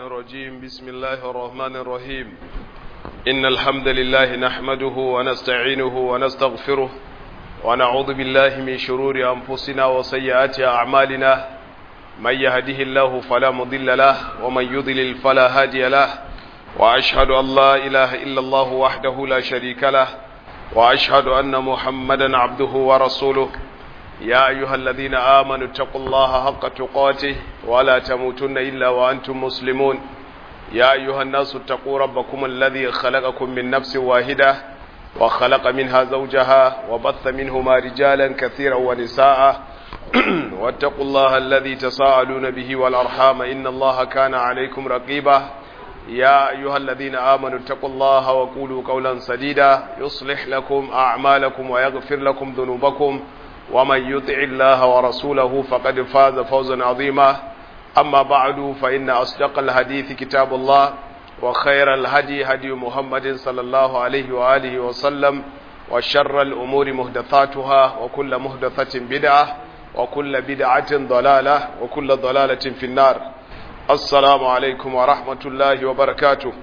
الرجيم بسم الله الرحمن الرحيم إن الحمد لله نحمده ونستعينه ونستغفره ونعوذ بالله من شرور أنفسنا وسيئات أعمالنا من يهده الله فلا مضل له ومن يضلل فلا هادي له وأشهد أن لا إله إلا الله وحده لا شريك له وأشهد أن محمدا عبده ورسوله يا أيها الذين آمنوا اتقوا الله حق تقاته ولا تموتن إلا وأنتم مسلمون يا أيها الناس اتقوا ربكم الذي خلقكم من نفس واحدة وخلق منها زوجها وبث منهما رجالا كثيرا ونساء واتقوا الله الذي تساءلون به والأرحام إن الله كان عليكم رقيبا يا أيها الذين آمنوا اتقوا الله وقولوا قولا سديدا يصلح لكم أعمالكم ويغفر لكم ذنوبكم ومن يطع الله ورسوله فقد فاز فوزا عظيما أما بعد فإن أصدق الحديث كتاب الله وخير الهدي هدي محمد صلى الله عليه وآله وسلم وشر الأمور مهدثاتها وكل مهدثة بدعة وكل بدعة ضلالة وكل ضلالة في النار السلام عليكم ورحمة الله وبركاته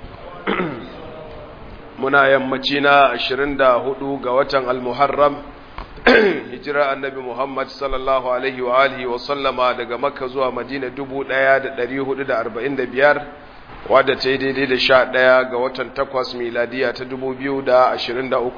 muna yammaci na 24 ga watan al-muharram hijira annabi Muhammad sallallahu alaihi wa alihi wa sallama daga Makka zuwa Madina 1445 wadda ta yi daidai da 11 ga watan 8 miladiya ta 2023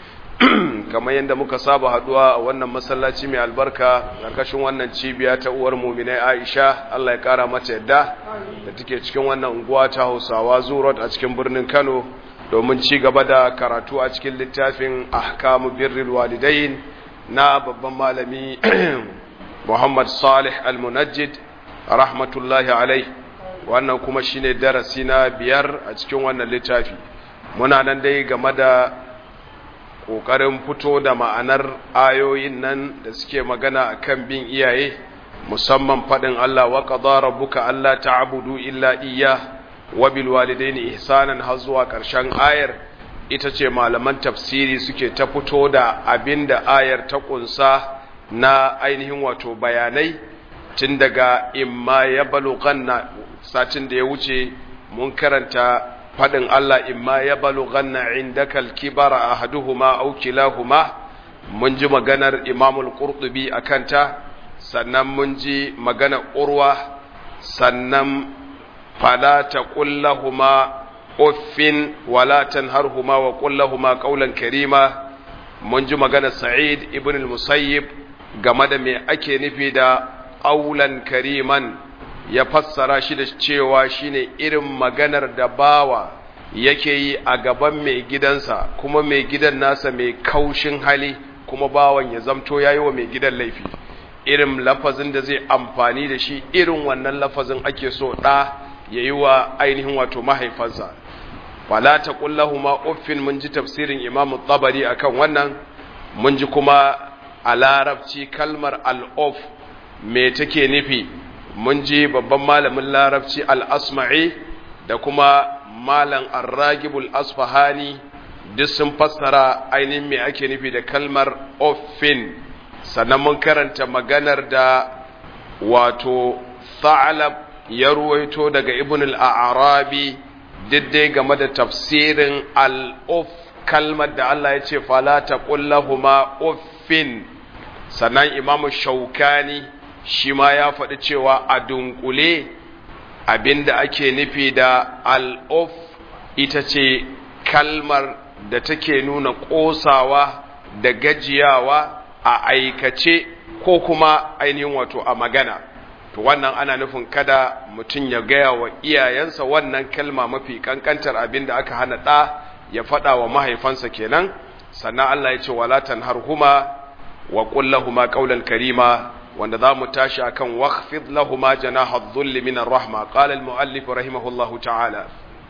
kamar yadda muka saba haduwa a wannan masallaci mai albarka karkashin wannan cibiya ta uwar muminai Aisha Allah ya kara mata yadda da take cikin wannan unguwa ta Hausawa Zurot a cikin birnin Kano domin ci gaba da karatu a cikin littafin ahkamu birril walidain na babban malami Muhammad Salih Al-Munajjid rahmatullahi alai wannan kuma shine darasi na biyar a cikin wannan littafi muna nan dai game da kokarin fito da ma'anar ayoyin nan da suke magana akan bin iyaye musamman fadin Allah wa qadara rabbuka alla ta'budu illa iyyah wabil walidaini ihsanan har zuwa ƙarshen ayar ita ce malaman tafsiri suke ta fito da abinda ayar ta kunsa na ainihin wato bayanai tun daga imma ya balughanna satin da ya wuce mun karanta fadin Allah imma ya balughanna indaka al-kibara ahaduhuma aw kilahuma mun ji maganar Imam al-Qurtubi akanta sannan mun ji maganar Urwa sannan فلا تقل لهما اف ولا تنهرهما وقل لهما قولا كريما mun ji magana sa'id ibn al-musayyib game da me ake nufi da ƙaulan kariman ya fassara shi da cewa shine irin maganar da bawa yake yi a gaban mai gidansa kuma mai gidan nasa mai kaushin hali kuma bawan ya zamto yayi wa mai gidan laifi irin lafazin da zai amfani da shi irin wannan lafazin ake so ɗa ya yi wa ainihin wato mahaifansa wala ta kullahuma uffin mun ji tafsirin imam tabari akan wannan mun ji kuma a larabci kalmar al'of me take nufi mun ji babban malamin larabci al'asma'i da kuma malam arragibul asfahani duk sun fassara ainihin me ake nufi da kalmar uffin sannan mun karanta maganar da wato tha'alab ya ruwaito daga ibn al-arabi diddai game da tafsirin al-uf kalmar da Allah ya ce fala taqullahuma uffin sannan imam shaukani shi ma ya faɗi cewa a dunkule abinda ake nufi da al-uf ita ce kalmar da take nuna ƙosawa da gajiyawa a aikace ko kuma ainihin wato a magana to wannan ana nufin kada mutum ya gaya wa iyayensa wannan kalma mafi kankantar abin da aka hana ɗa ya faɗa wa mahaifansa kenan sannan Allah ya ce wala tanharhuma wa qul lahumu qawlan karima wanda za mu tashi akan wakhfid lahumu janaha dhulli min ar-rahma qala al-muallif rahimahullahu ta'ala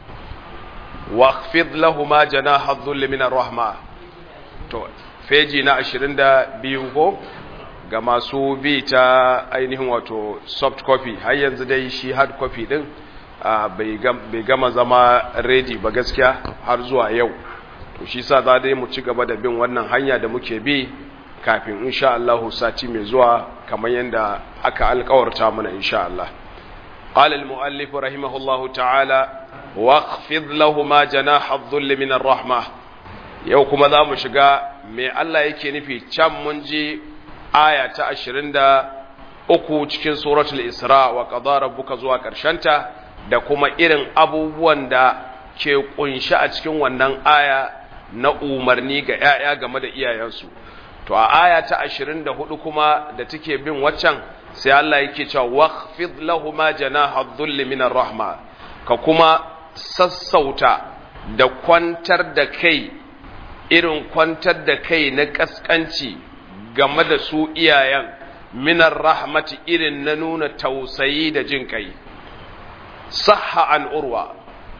wakhfid lahumu janaha dhulli min ar-rahma to feji na 22 ko ga masu bi ta ainihin wato soft copy har yanzu dai shi hard copy din bai gama zama ready ba gaskiya har zuwa yau to shi sa za dai mu ci gaba da bin wannan hanya da muke bi kafin insha Allah sati mai zuwa kamar yadda aka alkawarta mana insha Allah قال المؤلف رحمه الله تعالى واخفض لهما جناح الذل من الرحمة yau kuma za mu shiga mai Allah yake nufi can mun ji aya ta ashirin da uku cikin suratul isra wa qadara rabbuka zuwa ta da kuma irin abubuwan da ke kunshi a cikin wannan aya na umarni ga 'ya'ya game da iyayensu to a aya ta ashirin da hudu kuma da take bin waccan sai Allah yake cewa waqfid lahuma janaha dhulli minar rahma ka kuma sassauta da kwantar da kai irin kwantar da kai na kaskanci game da su iyayen minar rahmati irin na nuna tausayi da jin kai sahha an urwa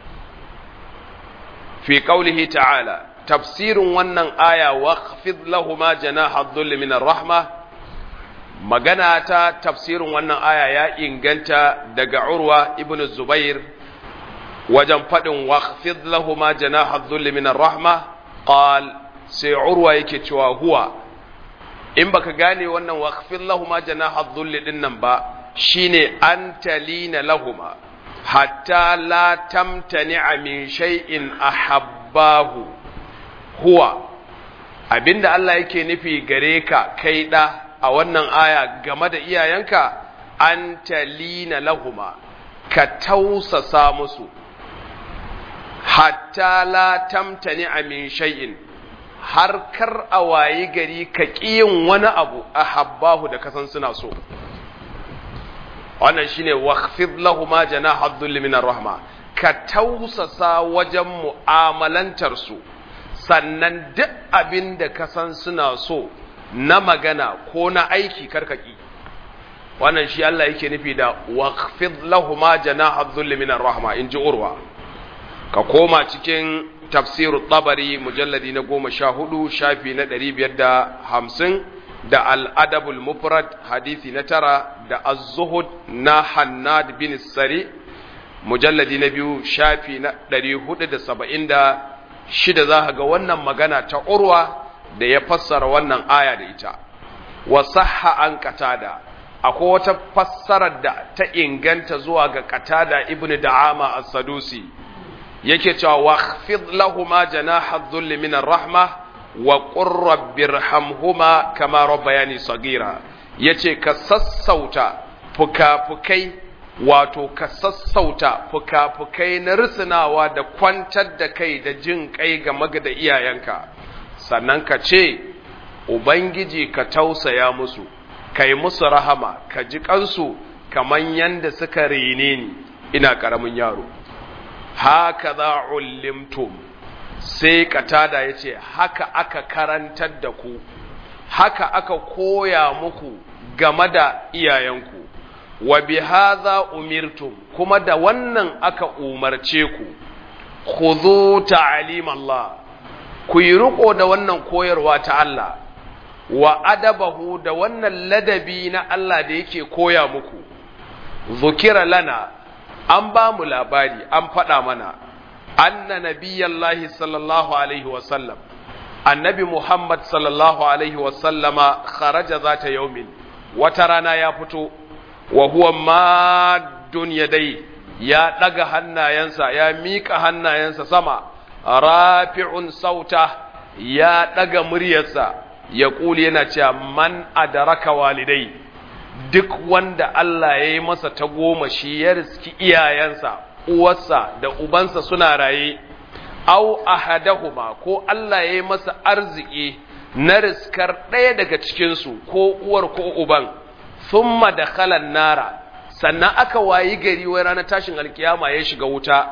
fi qaulihi ta'ala tafsirin wannan aya waqfid lahuma janaha dhulli minar rahma magana ta tafsirin wannan aya ya inganta daga urwa ibn zubair wajen faɗin waqfid lahuma janaha dhulli minar rahma qal sai urwa yake cewa huwa in baka gane wannan waqfid lahuma janaha dhulli din nan ba shine an talina lahuma hatta la tamtani'a min shay'in ahabbahu huwa abinda Allah yake nufi gare ka kai da a wannan aya game da iyayenka an talina lahuma ka tausasa musu hatta la tamtani min shay'in har kar a wayi gari ka ƙiyin wani abu a habbahu da kasan suna so wannan shine waqfid lahuma janaha dhulli min rahma ka tausasa wajen mu'amalantar su sannan duk abin da kasan suna so na magana ko na aiki karkaki wannan shi Allah yake nufi da waqfid lahuma janaha dhulli min rahma in ji urwa ka koma cikin tafsiru tabari mujalladi na goma sha hudu shafi na ɗari biyar da hamsin da al'adabul mufrad hadisi na tara da az-zuhud na hannad bin sari mujalladi na biyu shafi na ɗari hudu da saba'in da shida za ga wannan magana ta urwa da ya fassara wannan aya da ita wa sahha an qatada akwai wata fassarar da ta inganta zuwa ga qatada ibnu da'ama as-sadusi yake cewa wakhfid lahuma janaha dhulli min rahma wa qur rabbirhamhuma kama rabbayani sagira yace ka sassauta fukafukai wato ka sassauta fukafukai na risinawa da kwantar da kai da jin kai ga magada iyayenka sannan ka ce ubangiji ka tausaya musu kai musu rahama ka ji kansu kaman yanda suka rene ni ina karamin yaro haka za ulimtum sai katada ya ce haka aka karantar da ku haka aka koya muku game da iyayenku wa bi hadha umirtum kuma da wannan aka umarce ku khudhu ta'lim Allah ku yi riko da wannan koyarwa ta Allah wa adabahu da wannan ladabi na Allah da yake koya muku zukira lana an ba mu labari an faɗa mana anna nabiyallahi sallallahu alaihi wasallam annabi muhammad sallallahu alaihi wasallama kharaja zata yaumin wata rana ya fito wa huwa maddun yadai ya ɗaga hannayensa ya miƙa hannayensa sama rafi'un sauta ya ɗaga muryarsa ya ƙuli yana cewa man adaraka walidai duk wanda Allah ya yi masa ta goma shi ya riski iyayensa, uwarsa da ubansa suna raye, au ahadahuma ko Allah ya yi masa arziki na riskar ɗaya daga cikinsu ko uwar ko uban, summa da kalan nara, sannan aka wayi gari wai ranar tashin alkiyama ya shiga wuta.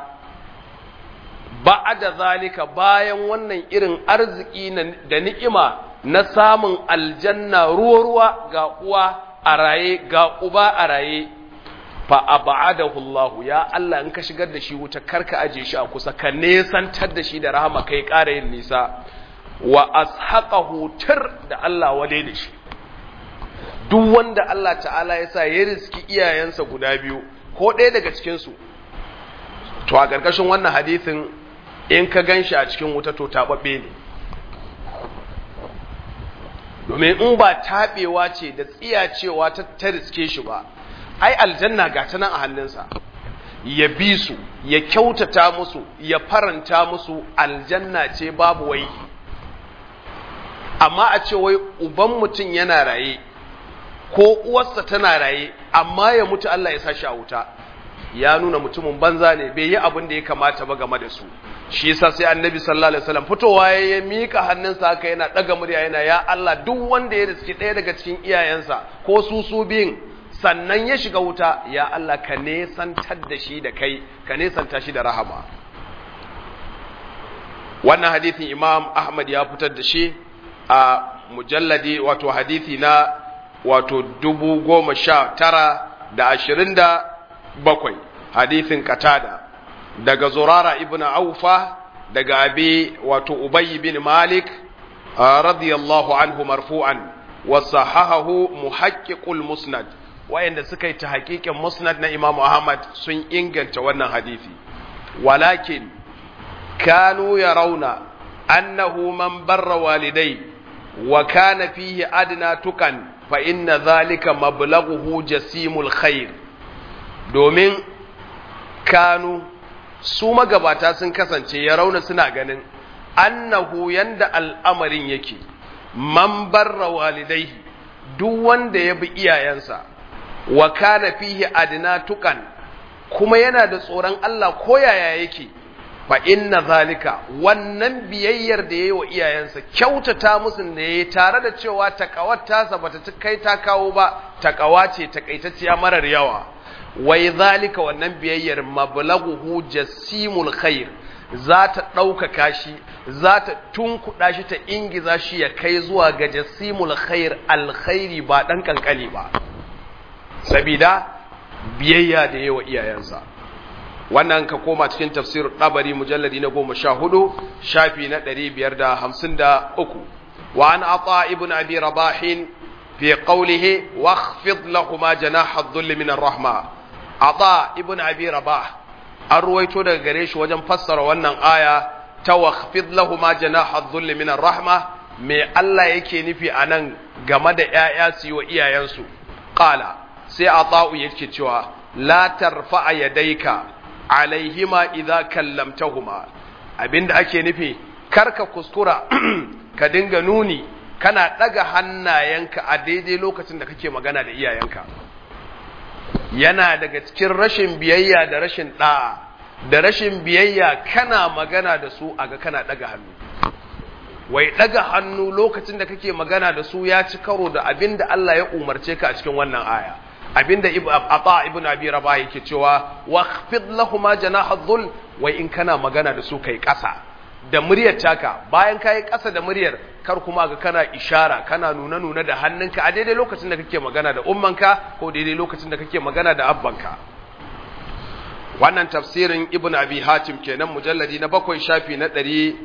Ba da zalika bayan wannan irin arziki da ni'ima na samun aljanna ruwa-ruwa ga uwa a raye ga uba a raye fa abadahu Allah ya Allah in ka shigar da shi wuta karka aje shi a kusa ka nesantar da shi da rahama kai ƙara yin nisa wa ashaqahu tir da Allah wale da shi duk wanda Allah ta'ala ya sa ya riski iyayensa guda biyu ko ɗaya daga cikin su to a ƙarƙashin wannan hadisin in ka ganshi a cikin wuta to taɓaɓɓe ne domin in ba taɓewa ce da tsiyacewa ta ta riske shi ba ai aljanna ga ta nan a hannunsa ya bi su ya kyautata musu ya faranta musu aljanna ce babu wai amma a ce wai uban mutum yana raye ko uwarsa tana raye amma ya mutu Allah ya sashi a wuta ya nuna mutumin banza ne bai yi abin da ya kamata ba game da su shi yasa sai annabi sallallahu alaihi wasallam fitowa ya mika hannunsa haka yana daga murya yana ya Allah duk wanda ya riski ɗaya daga cikin iyayensa ko su su biyun sannan ya shiga wuta ya Allah ka nesantar da shi da kai ka nesanta shi da rahama wannan hadithin imam ahmad ya fitar da shi a mujalladi wato hadithi na wato dubu goma sha tara da ashirin da bakwai hadithin katada daga zurara ibn aufa daga abi wato ubayy bin malik radiyallahu anhu marfu'an wa sahahahu muhaqqiqul musnad wayanda suka yi ta hakikin musnad na Imam Ahmad sun inganta wannan hadisi walakin kanu yarawna annahu man barra walidai wa kana fihi adna tukan fa inna dhalika mablaghuhu jasimul khair domin kanu su magabata sun kasance ya rauna suna ganin annahu yanda al'amarin yake man barra walidaihi duk wanda ya bi iyayensa wa kana fihi adna tukan kuma yana da tsoron Allah ko yaya yake fa inna zalika wannan biyayyar da yayi wa iyayensa kyautata musu da yayi tare da cewa takawar tasa bata kai ta kawo ba takawa ce takaitacciya marar yawa wai zalika wannan biyayyar mablaghuhu jasimul khair za ta ɗaukaka shi za ta tunkuɗa shi ta ingiza shi ya kai zuwa ga jasimul khair alkhairi ba ɗan ƙanƙani ba sabida biyayya da yawa iyayensa wannan ka koma cikin tafsir ɗabari mujalladi na goma sha hudu shafi na ɗari biyar da hamsin da uku wa an ata ibn abi rabahin fi qawlihi wakhfid lahuma janaha adh-dhull min ar-rahma ata ibn abi rabah an ruwaito daga gare shi wajen fassara wannan aya ta wakhfid lahuma janaha adh-dhull min ar-rahma me Allah yake nufi anan game da ƴaƴa su yi wa iyayensu qala sai ata'u yake cewa la tarfa'a yadayka alaihima idza kallamtahuma abinda ake nufi karka kuskura ka dinga nuni kana daga hannayenka a daidai lokacin da kake magana da iyayenka yana daga cikin rashin biyayya da rashin da'a da rashin biyayya kana magana da su aga kana daga hannu wai daga hannu lokacin da kake magana da su ya ci karo da abinda Allah ya umarce ka a cikin wannan aya abinda ata ibn abi rabah yake cewa waqfid lahumu janaha dhul wai in kana magana da su kai kasa da muryar taka bayan kai kasa da muryar kar kuma ga kana ishara kana nuna nuna da hannunka a daidai lokacin da kake magana da ummanka ko daidai lokacin da kake magana da abbanka wannan tafsirin ibn abi hatim kenan mujalladi na bakwai shafi na ɗari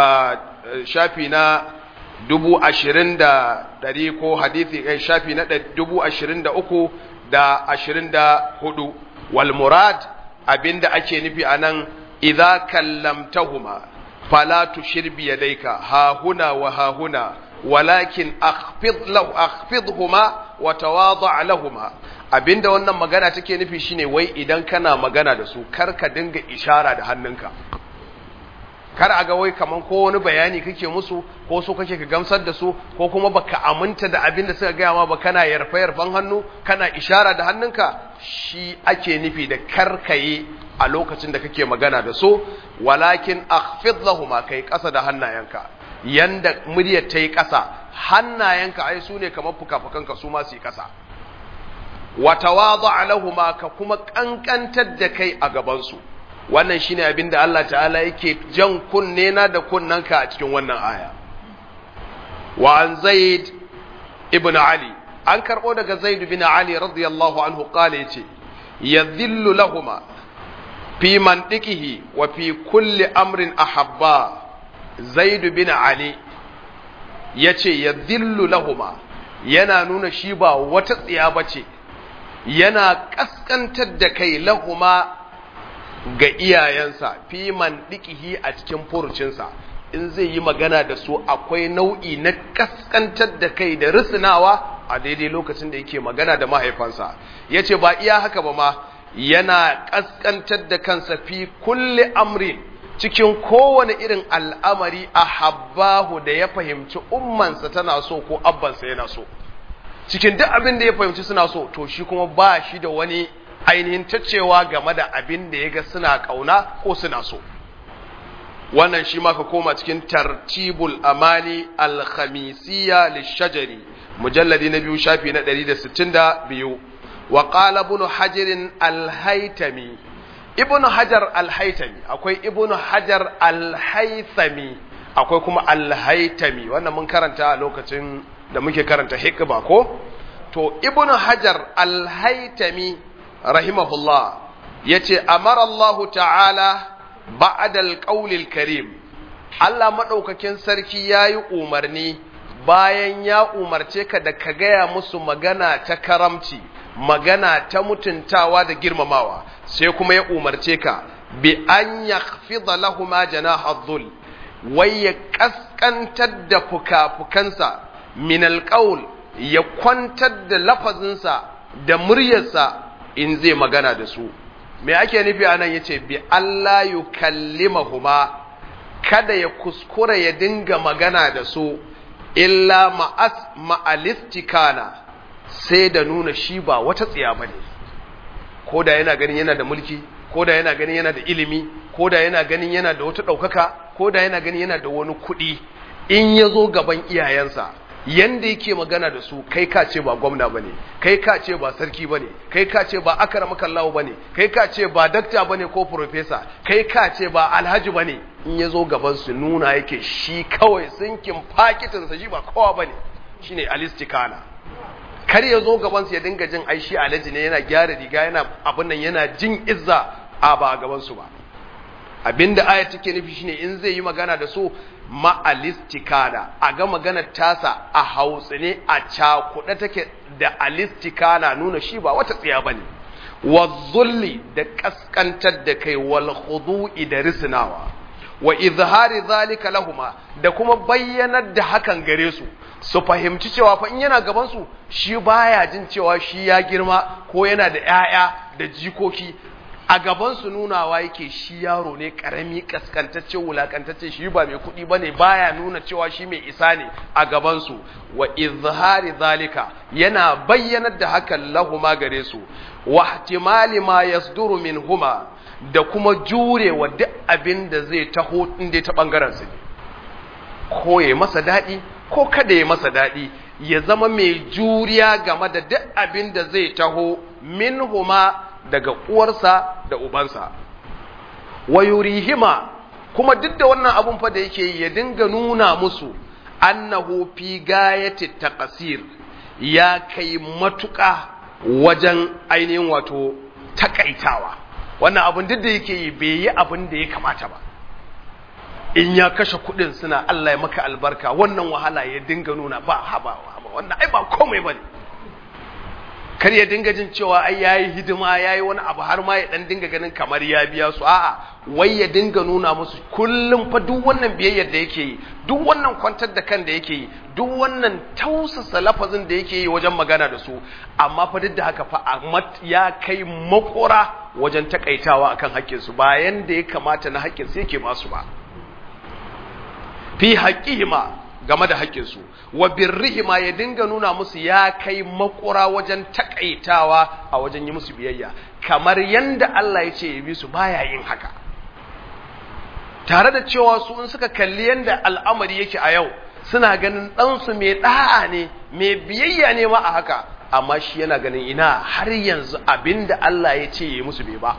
shafi na dubu ashirin da ɗari ko hadithi kai shafi na dubu ashirin da uku da ashirin da hudu wal murad abinda ake nufi a nan idza kallamtahuma fala tushir bi yadayka ha huna wa ha huna walakin akhfid lahu akhfidhuma wa tawada' lahuma abinda wannan magana take nufi shine wai idan kana magana da su kar ka dinga ishara da hannunka kar a ga wai kaman ko wani bayani kake musu ko so kake ka gamsar da su ko kuma baka aminta da abin da suka gaya ma ba kana yarfa yarfan hannu kana ishara da hannunka shi ake nufi da karkaye a lokacin da kake magana da su walakin akhfid lahum kai kasa da hannayenka yanda muryar ta yi kasa hannayenka ai su ne kamar fukafukanka su ma su yi kasa wa tawadu lahuma ka kuma kankantar da kai a gaban su wannan shine abin da Allah ta'ala yake jan kunne na da kunnanka a cikin wannan aya wa an zaid ibn ali an karbo daga zaid ibn ali radiyallahu anhu qala yace yadhillu lahuma fi mantiqihi wa fi kulli amrin ahabba zaid ibn ali yace yadhillu lahuma yana nuna shi ba wata tsiya bace yana kaskantar da kai lahuma ga iyayensa fi man dikihi a cikin furucinsa in zai yi magana da su akwai nau'i na kaskantar da kai da risinawa a daidai lokacin da yake magana da mahaifansa yace ba iya haka ba ma yana kaskantar da kansa fi kulli amrin cikin kowane irin al'amari a habbahu da ya fahimci ummansa tana so ko abbansa yana so cikin duk abin da ya fahimci suna so to shi kuma ba shi da wani ainihin tacewa game da abin da ya ga suna kauna ko suna so wannan shi ma ka koma cikin tartibul amali alkhamisiyya lishajari mujalladi na biyu shafi na 162 wa qala ibn hajar alhaytami ibn hajar alhaytami akwai ibn hajar alhaythami akwai kuma alhaytami wannan mun karanta a lokacin da muke karanta hikba ko to ibn hajar alhaytami rahimahullah yace amara Allah ta'ala ba'da alqawlil karim Allah madaukakin sarki yayi umarni bayan ya umarce ka da ka gaya musu magana ta karamci magana ta mutuntawa da girmamawa sai kuma ya umarce ka bi an yakhfida lahuma janaha dhul wai ya kaskantar da fuka-fukansa min alqaul ya kwantar da lafazinsa da muryarsa in zai magana da su me ake nufi anan yace bi Allah yukallimahuma kada ya kuskura ya dinga magana da su illa ma'as ma'alistikana sai da nuna shi ba wata tsiya bane ko da yana ganin yana da mulki ko da yana ganin yana da ilimi ko da yana ganin yana da wata ɗaukaka ko da yana ganin yana da wani kuɗi in ya zo gaban iyayensa yanda yake magana da su kai ka ce ba gwamna bane kai ka ce ba sarki bane kai ka ce ba akramakallahu bane kai ka ce ba dakta bane ko professor kai ka ce ba alhaji bane in ya zo gaban su nuna yake shi kawai sinkin fakitin sa shi ba kowa bane shine alistikana kar ya zo gaban su ya dinga jin ai shi alhaji ne yana gyara riga yana abin nan yana jin izza a ba gaban su ba abinda aya take nufi shine in zai yi magana da su ma'alistikana a ga maganar tasa a hautsine a cakuɗe take da alistikana nuna shi ba wata tsiya bane wa zulli da kaskantar da kai wal khudu'i da risnawa wa izhari zalika lahuma da kuma bayyanar da hakan gare su su fahimci cewa fa in yana gaban su shi baya jin cewa shi ya girma ko yana da 'ya'ya da jikoki a gaban su nunawa yake shi yaro ne karami kaskantacce wulakantacce shi ba mai kuɗi bane baya nuna cewa shi mai isa ne a gaban su wa izhari zalika yana bayyanar da hakan lahuma gare su wa ihtimali ma yasduru minhuma da kuma jurewa duk abin da zai taho inda ta bangaren su ne ko ya masa daɗi ko kada ya masa daɗi ya zama mai juriya game da duk abin da zai taho minhuma daga uwarsa da ubansa wa yurihima kuma duk da wannan abun fa da yake yi ya dinga nuna musu annahu fi gayati taqsir ya kai matuƙa wajen ainihin wato takaitawa wannan abun duk da yake yi bai yi abin da ya kamata ba in ya kashe kuɗin suna Allah ya maka albarka wannan wahala ya dinga nuna ba haba haba wannan ai ba komai bane kar ya dinga jin cewa ai yayi hidima yayi wani abu har ma ya dan dinga ganin kamar ya biya su a'a wai ya dinga nuna musu kullum fa duk wannan biyayyar da yake yi duk wannan kwantar da kan da yake yi duk wannan tausasa lafazin da yake yi wajen magana da su amma fa duk da haka fa ya kai makora wajen takaitawa akan haƙƙin su bayan da ya kamata na haƙƙin su yake ba su ba fi haƙƙihima game da haƙƙinsu wa birrihima ya dinga nuna musu ya kai makura wajen takaitawa a wajen yi musu biyayya kamar yanda Allah ya ce ya bi su baya yin haka tare da cewa su in suka kalli yanda al'amari yake a yau suna ganin ɗansu mai ɗa'a ne mai biyayya ne ma a haka amma shi yana ganin ina har yanzu abinda Allah ya ce ya musu bai ba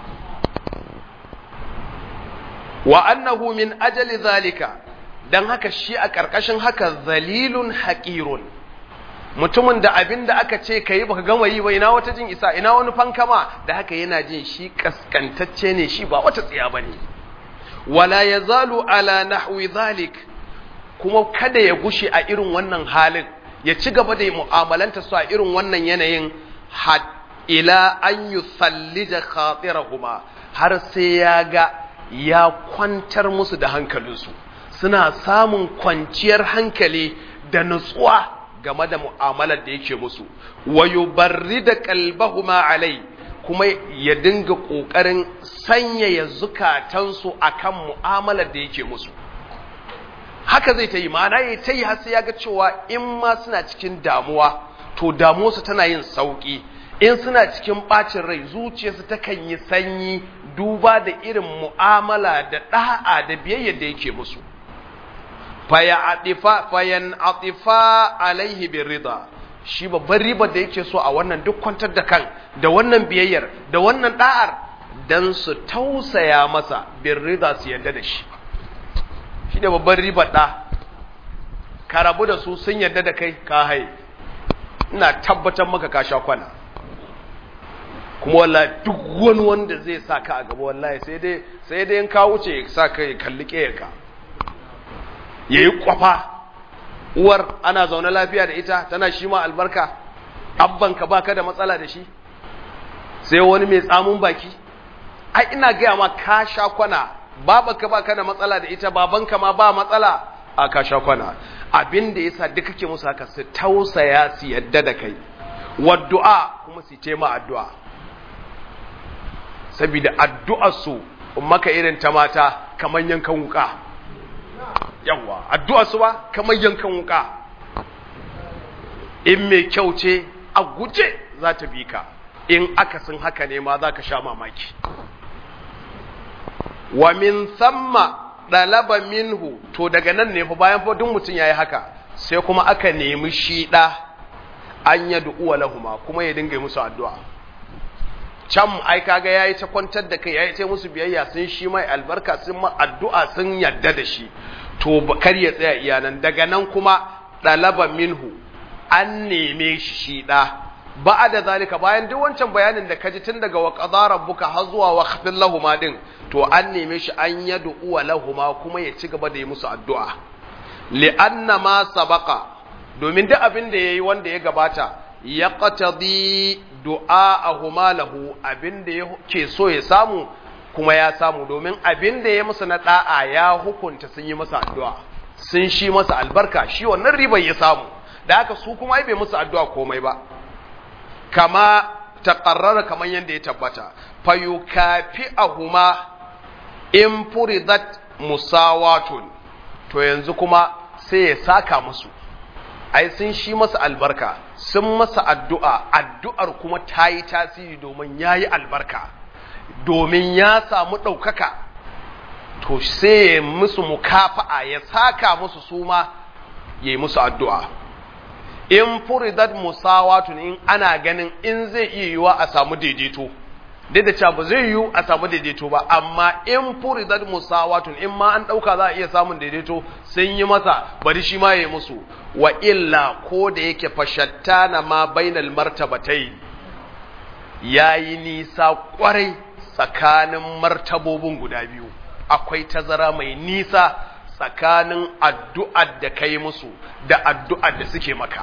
wa annahu min ajali zalika don haka shi a ƙarƙashin haka zalilun haƙirun mutumin da abin da aka ce ka yi baka gama yi ba ina wata jin isa ina wani fankama da haka yana jin shi ƙasƙantacce ne shi ba wata tsiya ba ne wala ya zalu ala nahwi zalik kuma kada ya gushe a irin wannan halin ya ci gaba da mu'amalanta su a irin wannan yanayin ila an yi sallija khatirahuma har sai ya ga ya kwantar musu da hankalinsu suna samun kwanciyar hankali da nutsuwa game da mu'amalar da yake musu wa yubarrida qalbahuma alai kuma ya dinga kokarin sanyaya zukatansu akan mu'amalar da yake musu haka zai ta yi ma'ana ya ta yi har sai ya ga cewa in ma suna cikin damuwa to damuwarsu tana yin sauki in suna cikin bacin rai zuciyarsu takan yi sanyi duba da irin mu'amala da da'a da biyayyar da yake musu fayan atifa alaihi bin rida shi babban ribar da yake so a wannan duk kwantar da kan da wannan biyayyar da wannan da'ar dan su tausaya masa bin rida su yarda da shi shi ne babban ribar da ka rabu da su sun yarda da kai ka hai ina tabbatar maka ka sha kwana kuma wallahi duk wani wanda zai sa ka a gaba wallahi sai dai sai dai in ka wuce ya sa ka ya kalli ka ya yi kwafa uwar ana zaune lafiya da ita tana shi ma albarka abbanka baka da matsala da shi sai wani mai tsamun baki ai ina gaya ma ka sha kwana babanka baka da matsala da ita babanka ma ba matsala a ka sha kwana abin da yasa duk kake musu haka su tausaya su yadda da kai waddu'a kuma su tema addu'a saboda addu'ar su maka irin ta mata kamar yankan wuka yawa addu'a su ba kamar yankan wuka in mai kyau ce a guje za ta bi ka in akasin haka ne ma za ka sha mamaki wa min samma ɗalaba minhu to daga nan ne fa bayan fa duk mutum ya yi haka sai kuma aka nemi shi ɗa an ya du'uwa lahuma kuma ya dinga musu addu'a can ai kaga yayi ta kwantar da kai yayi ta musu biyayya sun shi mai albarka sun ma addu'a sun yadda da shi to kar ya tsaya iyanan daga nan kuma ɗalaba minhu an neme shi shi ɗa ba da zalika bayan duk wancan bayanin da kaji tun daga wa qadara rabbuka har zuwa wa khafil lahuma din to an neme shi an yadu uwa lahuma kuma ya ci gaba da yi musu addu'a li'anna ma sabaqa domin duk abin da yayi wanda ya gabata ya qatadi du'a'ahuma lahu abin da yake so ya samu kuma ya samu domin abin da ya musu na da'a ya hukunta sun yi masa addu'a sun shi masa albarka shi wannan ribar ya samu da haka su kuma ai bai musu addu'a komai ba kama taƙarrara kamar yadda ya tabbata fayukafi ahuma in furidat musawatun to yanzu kuma sai ya saka musu ai sun shi masa albarka sun masa addu'a addu'ar kuma ta yi tasiri domin ya yi albarka domin ya samu ɗaukaka to sai ya musu mukafa'a ya saka musu suma ya yi musu addu'a in furidat musawatun in ana ganin in zai iya yiwa a samu daidaito duk da cewa ba zai yiwu a samu daidaito ba amma in furidat musawatun in ma an dauka za a iya samun daidaito sun yi masa bari shi ma ya yi musu wa illa ko da yake fashattana ma bainal martabatai yayi nisa kwarai tsakanin martabobin guda biyu akwai tazara mai nisa tsakanin addu'ar da kai musu da addu'ar da suke maka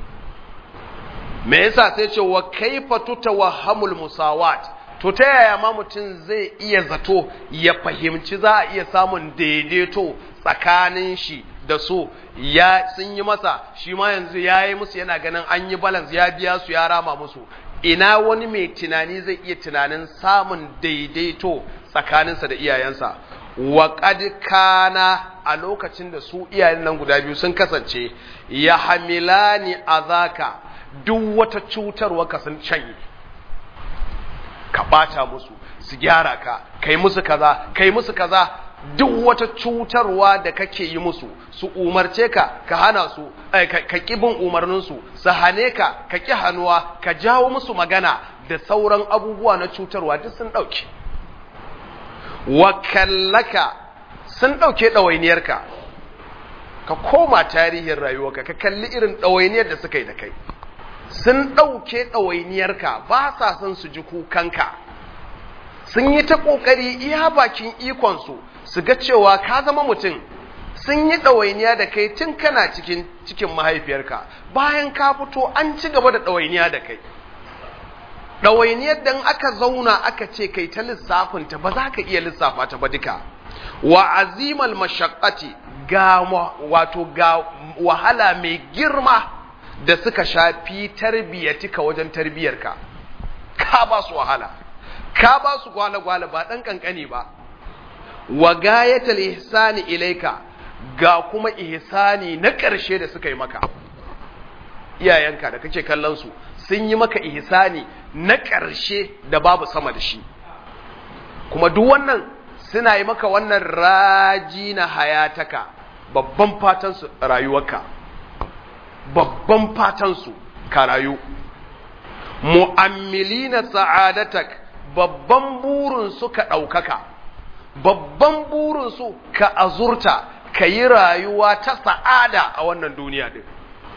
me yasa sai ce wa kaifa tutawahhamul musawat to ta yaya ma mutum zai iya zato ya fahimci za a iya samun daidaito tsakanin shi da su ya sun yi masa shi ma yanzu ya yi musu yana ganin an yi balance ya biya su ya rama musu ina wani mai tunani zai iya tunanin samun daidaito tsakaninsa da iyayensa wa kana a lokacin da su iyayen nan guda biyu sun kasance ya hamilani azaka duk wata cutarwa ka sun canye ka bata musu su gyara ka kai musu kaza kai musu kaza duk wata cutarwa da kake yi musu su umarce ka ka hana su ka kibin umarninsu su hane ka ka ki hannuwa ka jawo musu magana da sauran abubuwa na cutarwa duk sun ɗauke wakallaka sun ɗauke ɗawainiyarka ka koma tarihin rayuwarka ka kalli irin ɗawainiyar da suka yi da kai sun ɗauke ɗawainiyarka ba sa son su ji kukanka sun yi ta ƙoƙari iya bakin ikonsu su ga cewa ka zama mutum sun yi ɗawainiya da kai tun kana cikin cikin mahaifiyarka bayan ka fito an ci gaba da ɗawainiya da kai ɗawainiyar da aka zauna aka ce kai ta lissafinta ba za ka iya lissafa ta ba duka wa azimal mashaqqati ga wato ga wahala mai girma da suka shafi tarbiyatika wajen tarbiyarka ka ba su wahala ka ba su gwale-gwale ba ɗan ƙanƙani ba wa gayatal ihsani ilaika ga kuma ihsani na ƙarshe da suka yi maka iyayenka da kake kallon su sun yi maka ihsani na ƙarshe da babu sama da shi kuma duk wannan suna yi maka wannan raji na hayataka babban fatan su rayuwarka babban fatan su ka rayu mu'ammilina sa'adatak babban burin su ka ɗaukaka babban burin su ka azurta ka yi rayuwa ta sa'ada a wannan duniya din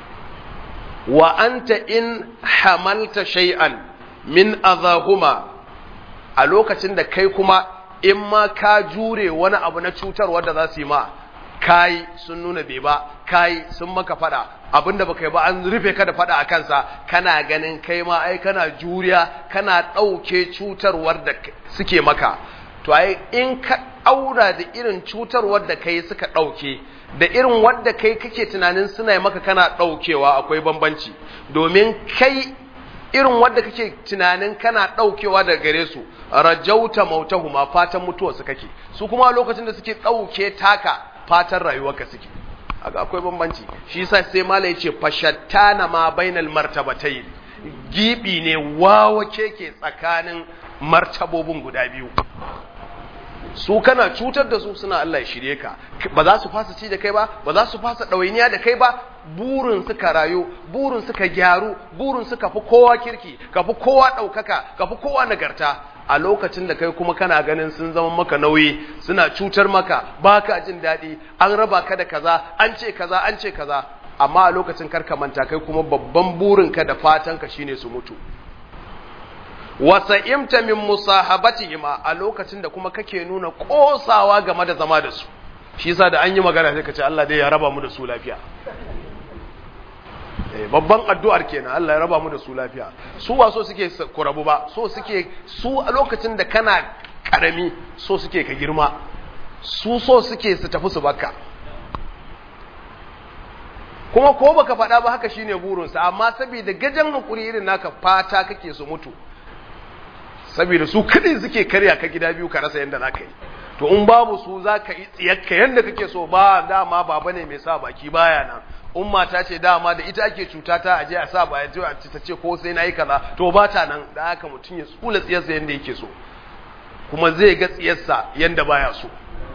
wa anta in hamalta shay'an min azahuma a lokacin da kai kuma in ma ka jure wani abu na cutarwa da za su yi ma kai sun nuna bai ba kai sun maka fada abinda baka yi ba an rufe ka da fada a kansa kana ganin kai ma ai kana juriya kana ɗauke cutarwar da suke maka to ai in ka aura da irin cutarwar da kai suka ɗauke da irin wadda kai kake tunanin suna maka kana ɗaukewa akwai bambanci domin kai irin wadda kake tunanin kana ɗaukewa daga gare su rajauta mautahuma fatan mutuwa su kake su kuma lokacin da suke ɗauke taka fatan rayuwarka suke haka akwai bambanci shi yasa sai mala yace fashattana ma bainal martabatayn gibi ne wawa keke tsakanin martabobin guda biyu su kana cutar da su suna Allah ya shirye ka ba za su fasa ci da kai ba ba za su fasa ɗawainiya da kai ba burin suka rayu burin suka gyaru burin suka fi kowa kirki ka fi kowa ɗaukaka ka fi kowa nagarta a lokacin da kai kuma kana ganin sun zama maka nauyi suna cutar maka ba ka jin daɗi an raba ka da kaza an ce kaza an ce kaza amma a lokacin karka manta kai kuma babban burinka da fatanka shine su mutu wasa'imta min musahabatihima a lokacin da kuma kake nuna kosawa game da zama da su shi yasa da an yi magana sai ka ce Allah dai ya raba mu da su lafiya eh babban addu'ar kenan Allah ya raba mu da su lafiya su ba so suke ku rabu ba so suke su a lokacin da kana karami so suke ka girma su so suke su tafi su baka kuma ko baka faɗa ba haka shine burinsa amma saboda gajan hakuri irin naka fata kake su mutu saboda su kadai suke karya ka gida biyu ka rasa yadda za ka yi to in babu su za ka yi tsiyakka yadda kake so ba dama baba ne mai sa baki baya nan umma ta ce dama da ita ake cuta ta aje a sa baya ta ce ko sai na yi kaza to ba ta nan da haka mutum ya tsula tsiyarsa yadda yake so kuma zai ga tsiyarsa yadda baya so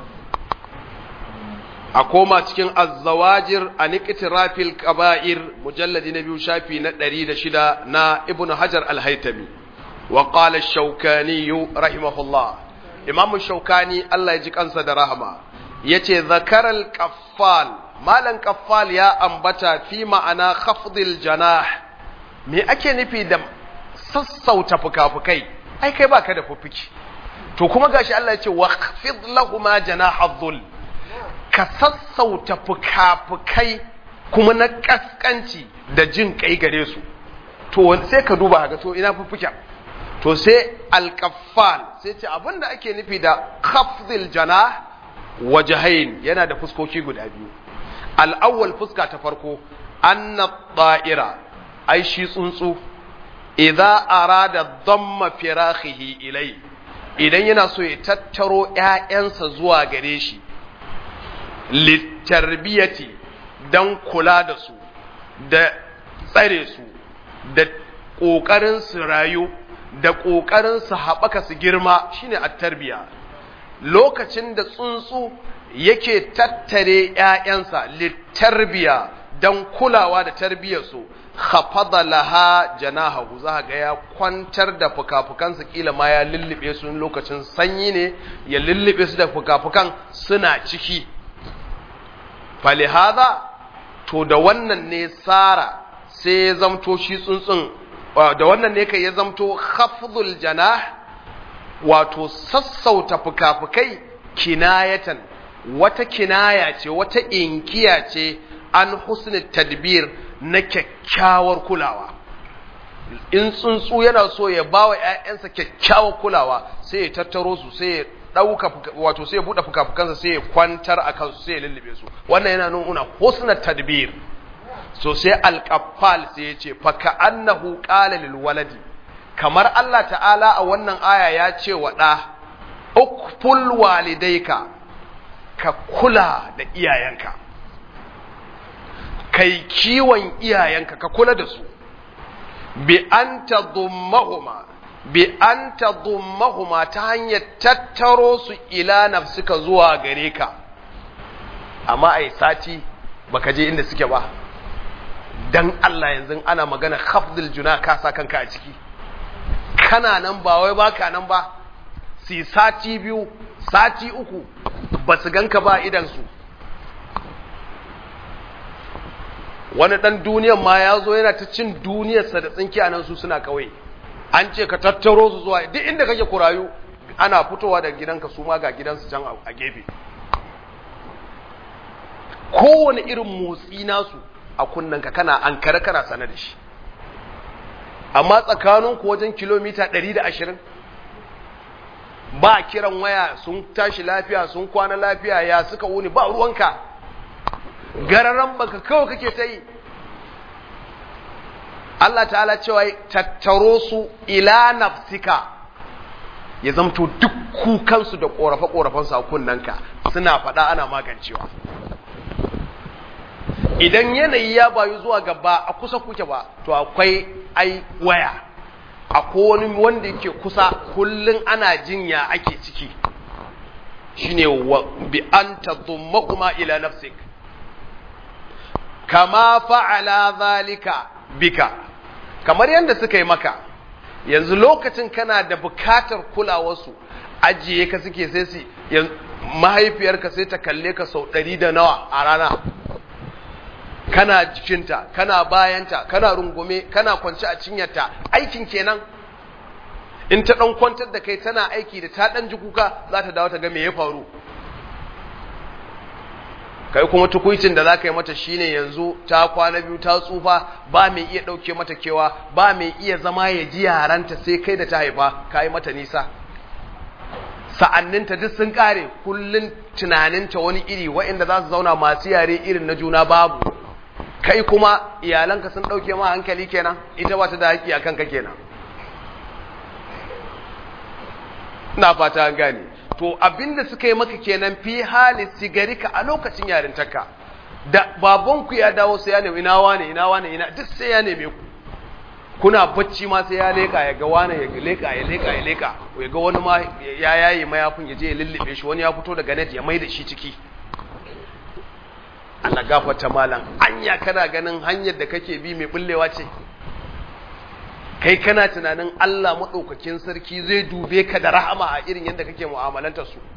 a koma cikin azzawajir a nikitirafil kaba'ir mujalladi na biyu shafi na ɗari da shida na ibn hajar al-haitami وقال الشوكاني رحمه الله امام الشوكاني الله يجي kansa da rahama yace zakaral qaffal malan qaffal ya ambata fi ma'ana khafdil janah me ake nufi da sassauta fukafukai ai kai baka da fuffuki to kuma gashi Allah ya ce waqfid lahumma janaha dhul ka sassauta fukafukai kuma na kaskanci da jin kai gare su to sai ka duba haka to ina fuffuken to sai alkaffal sai ce abinda ake nufi da khafdil janah wajahain yana da fuskoki guda biyu al'awwal fuska ta farko anna ta'ira ai shi tsuntsu idza arada dhamma firakhihi ilai idan yana so ya tattaro ƴaƴansa zuwa gare shi litarbiyati dan kula da su da tsare su da ƙoƙarin su rayu da ƙoƙarin su haɓaka su girma shine at-tarbiya lokacin da tsuntsu yake tattare ‘ya'yansa littarbiya don kulawa da tarbiyarsu khafada laha janahahu za ga ya kwantar da fukafukansa kila ma ya lullube su lokacin sanyi ne ya lullube su da fukafukan suna ciki falihaza to da wannan ne tsara sai ya zamto shi tsuntsun da wannan ne kai ya zamto khafdul janah wato sassauta fukafukai kinayatan wata kinaya ce wata inkiya ce an husni tadbir na kyakkyawar kulawa in tsuntsu yana so ya ba wa ‘ya'yansa kyakkyawar kulawa sai ya tattaro su sai ya ɗauka wato sai ya buɗe fukafukansa sai ya kwantar a kansu sai ya lullube su wannan yana nuna husna tadbir so sai alƙaffal sai ya ce faka annahu qala lil waladi kamar Allah ta'ala a wannan aya ya ce wa ɗa ukful walidaika ka kula da iyayenka kai kiwon iyayenka ka kula da su bi an tadummahuma bi an tadummahuma ta hanyar tattaro su ila nafsika zuwa gare ka amma ai sati baka je inda suke ba dan Allah yanzu ana magana khafdul juna ka sa kanka a ciki kana nan ba wai baka nan ba si sati biyu sati uku ba su ganka ba idan su wani dan duniyan ma ya zo yana ta cin duniyarsa da tsinki a nan su suna kawai an ce ka tattaro su zuwa duk inda kake kurayu ana fitowa daga gidanka su ma ga gidansu can a gefe kowane irin motsi nasu a kunnanka kana an kare kana sane da shi amma tsakaninku wajen kilomita 120 ba kiran waya sun tashi lafiya sun kwana lafiya ya suka wuni ba ruwanka gararan baka kawai kake ta yi Allah ta'ala cewa tattaro su ila nafsika ya zamto duk kukansu da ƙorafe-ƙorafensu a kunnanka suna faɗa ana magancewa idan yanayi ya bayu zuwa gaba a kusa kuke ba to akwai ai waya akwai wani wanda yake kusa kullum ana jinya ake ciki shine bi an tadumma ila nafsik kama fa'ala zalika bika kamar yadda suka yi maka yanzu lokacin kana da bukatar kulawarsu ajiye ka suke sai su mahaifiyarka sai ta kalle ka sau ɗari da nawa a rana kana jikinta kana bayanta kana rungume kana kwance a cinyarta aikin kenan in ta ɗan kwantar da kai tana aiki da ta ɗan ji kuka za ta dawo ta ga me ya faru kai kuma tukuicin da za ka yi mata shine yanzu ta kwana biyu ta tsufa ba mai iya ɗauke mata kewa ba mai iya zama ya ji yaranta sai kai da ta haifa ka yi mata nisa sa'anninta duk sun ƙare kullum tunaninta wani iri waɗanda za su zauna masu yare irin na juna babu kai kuma iyalanka sun ɗauke ma hankali kenan ita ba ta da haƙi a kanka kenan na fata an gane to abinda suka yi maka kenan fi hali sigarika a lokacin yarintarka da babanku ya dawo sai ya nemi ina wane ina wane ina duk sai ya neme ku kuna bacci ma sai ya leka ya ga wane ya leka ya leka ya leka ya ga wani ma ya yayi mayafin ya je ya lullube shi wani ya fito daga net ya mai da shi ciki Allah gafarta malam anya kana ganin hanyar da kake bi mai bullewa ce kai kana tunanin Allah maɗaukakin sarki zai dube ka da rahama a irin yadda kake mu'amalantar su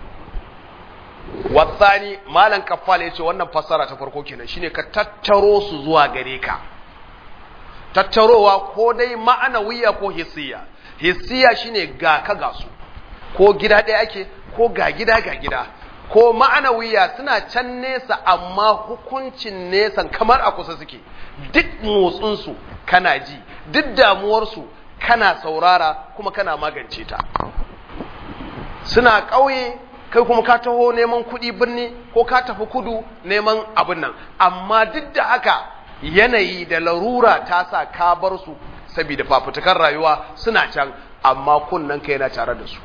wasani malam kaffal ya ce wannan fassara ta farko kenan shine ka tattaro su zuwa gare ka tattarowa ko dai ma'anawiya ko hissiya hissiya shine ga ka ga su ko gida ɗaya ake ko ga gida ga gida ko ma'anawiya suna can nesa amma hukuncin nesan kamar a kusa suke duk motsinsu kana ji duk damuwarsu kana saurara kuma kana magance ta suna ƙauye kai kuma ka taho neman kuɗi birni ko ka tafi kudu neman abin nan amma duk da haka yanayi da larura ta sa ka bar su saboda fafutukar rayuwa suna can amma kunnen ka yana tare da su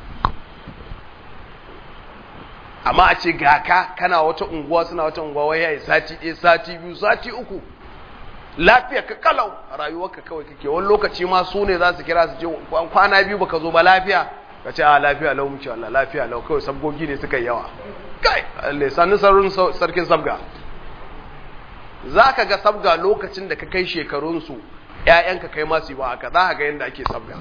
amma a ce ga ka kana wata unguwa suna wata unguwa wai yayi sati ɗaya sati biyu sati uku lafiya ka kalau rayuwarka kawai kake wani lokaci ma su ne za su kira su ce kwana biyu baka zo ba lafiya ka ce a lafiya lau mu ce Allah lafiya lau kawai sabgogi ne suka yawa kai Allah sanin sarrin sarkin sabga za ka ga sabga lokacin da ka kai shekarunsu ‘ya'yanka kai masu yi ba haka za ka ga yadda ake sabga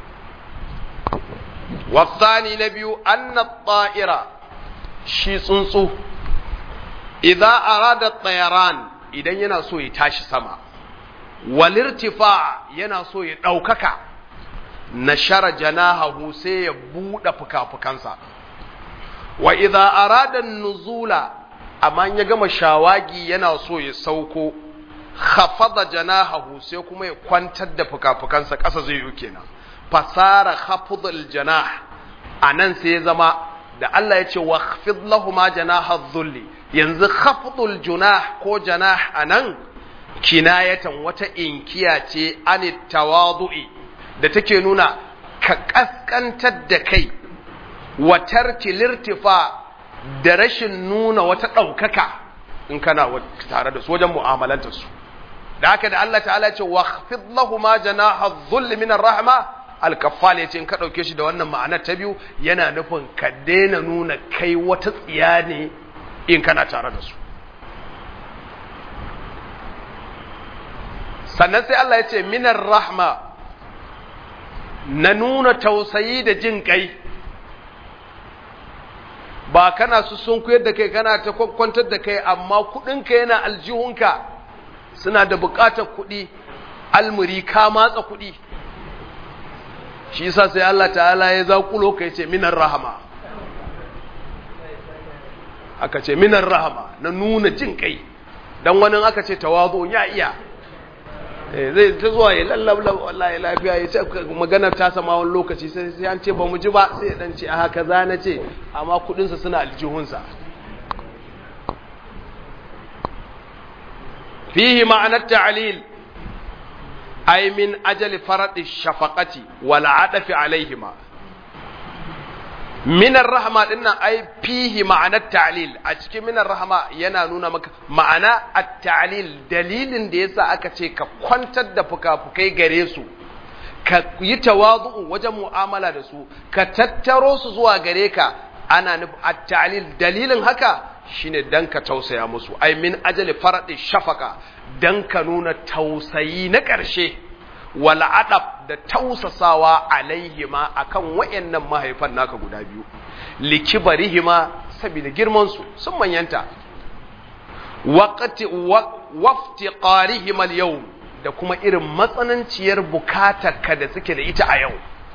wasani na biyu anna ta'ira shi tsuntsu idan arada tsayaran idan yana so ya tashi sama walirtifa yana so ya ɗaukaka na shara janahahu sai ya buɗe fuka-fukansa wa idan arada nuzula amma ya gama shawagi yana so ya sauko khafada janahahu sai kuma ya kwantar da fuka-fukansa ƙasa zai yi kenan fasara khafdul janah anan sai ya zama da Allah ya ce wa khfid lahuma janaha dhulli yanzu khafdul junah ko janah anan kinayatan wata inkiya ce anit tawadu'i da take nuna ka kaskantar da kai wa tarki lirtifa da rashin nuna wata ɗaukaka in kana tare da su wajen mu'amalantar su da haka da Allah ta'ala ce wa khfid lahuma janaha dhulli min rahma al-kaffal yace in ka dauke shi da wannan ma'anar ta biyu yana nufin ka daina nuna kai wata tsiya ne in kana tare da su sannan sai Allah ya ce minar rahma na nuna tausayi da jin kai ba kana su sun kuyar da kai kana ta kwakwantar da kai amma kudinka yana aljihunka suna da bukatar kudi almuri ka matsa kudi shi yasa sai Allah ta'ala ya zakulo kai ce minar rahama aka ce minar rahama na nuna jin kai dan wani aka ce tawazu ya iya zai ta zuwa ya lallabla wallahi lafiya ya ce maganar ta sama wani lokaci sai sai an ce ba mu ji ba sai dan ce a haka za na ce amma kudinsa suna aljihunsa fihi ma'anar ta'lil ay min ajali faradi shafaqati wal adafi alaihima minar rahama dinnan ai fihi ma'anar ta'lil a cikin minar rahama yana nuna maka ma'ana at-ta'lil dalilin da yasa aka ce ka kwantar da fukafukai gare su ka yi tawazu'u wajen mu'amala da su ka tattaro su zuwa gare ka ana nufi at-ta'lil dalilin haka shine dan ka tausaya musu ai min ajali faradi shafaka dan ka nuna tausayi na ƙarshe wal adab da tausasawa alaihima akan wayannan mahaifan naka guda biyu likibarihima saboda girman su sun manyanta waqti waftiqarihima al da kuma irin matsananciyar bukatarka da suke da ita a yau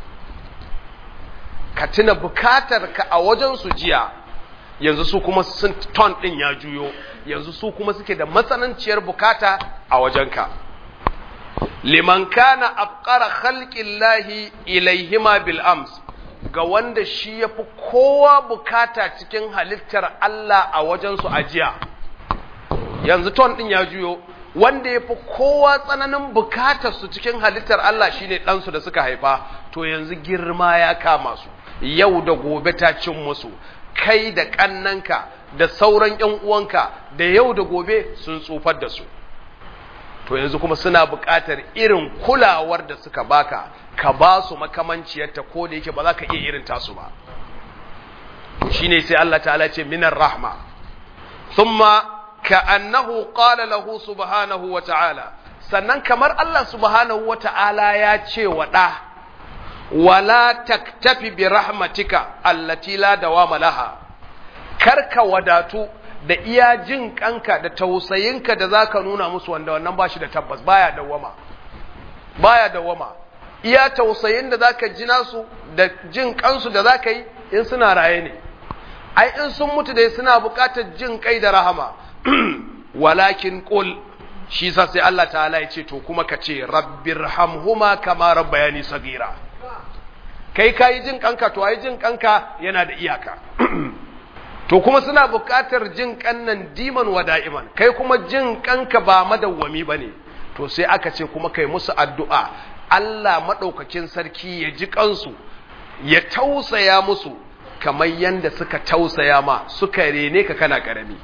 ka tuna bukatarka a wajen su jiya yanzu su kuma sun ton din ya juyo yanzu su kuma suke da matsananciyar bukata a wajenka liman kana afqara khalqillahi ilaihima bil ams ga wanda shi yafi kowa bukata cikin halittar Allah a wajen su ajiya yanzu ton din ya juyo wanda yafi kowa tsananin bukatar su cikin halittar Allah shine dan su da suka haifa to yanzu girma ya kama su yau da gobe ta cin musu kai da kannanka da sauran ƴan uwanka da yau da gobe sun tsufar da su to yanzu kuma suna buƙatar irin kulawar da suka baka ka ba su makamanciyarta ko da yake ba za ka iya irin tasu ba shine sai Allah ta'ala ce minar rahma thumma ka'annahu qala lahu subhanahu wa ta'ala sannan kamar Allah subhanahu wa ta'ala ya ce wa da wala taktafi bi rahmatika allati la dawama laha karka wadatu da iya jin kanka da tausayinka da zaka nuna musu wanda wannan bashi da tabbas baya dawama baya dawama iya tausayin da zaka ji nasu da jin kansu da zaka yi in suna raye ne ai in sun mutu dai suna buƙatar jin kai da rahama walakin qul shi sa sai Allah ta'ala ya ce to kuma ka ce rabbirhamhuma kama rabbayani sagira kai kayi jin kanka to ai jin kanka yana da iyaka to kuma suna buƙatar jin kannan diman wa da'iman kai kuma jin kanka ba madawwami bane to sai aka ce kuma kai musu addu'a Allah madaukakin sarki ya ji kansu ya tausaya musu kamar yanda suka tausaya ma suka rene ka kana karami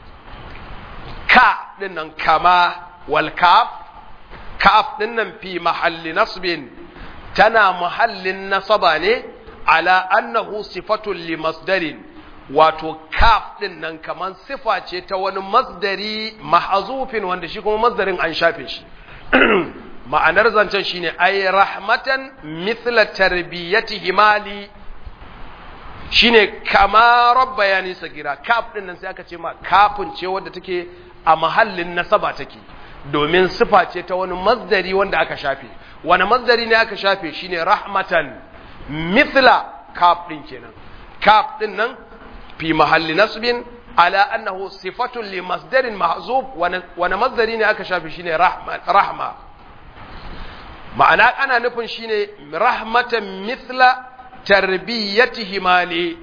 ka dinnan kama wal kaf kaf dinnan fi mahalli nasbin tana mahallin nasaba ne ala annahu sifatun li masdarin wato kaf din nan kaman sifa ce ta wani masdari mahazufin wanda shi kuma masdarin an shafe shi ma'anar zancen shine ay rahmatan mithla tarbiyati himali shine kama rabbayani sagira kaf din nan sai aka ce ma kafin ce wanda take a mahallin nasaba take domin sifa ce ta wani masdari wanda aka shafe wani masdari ne aka shafe shine rahmatan mithla kaf din kenan kaf din nan fi mahalli nasbin ala annahu sifatun li masdarin mahzub wani masdari ne aka shafe shine rahma ma'ana ana nufin shine rahmatan mithla tarbiyyatihi mali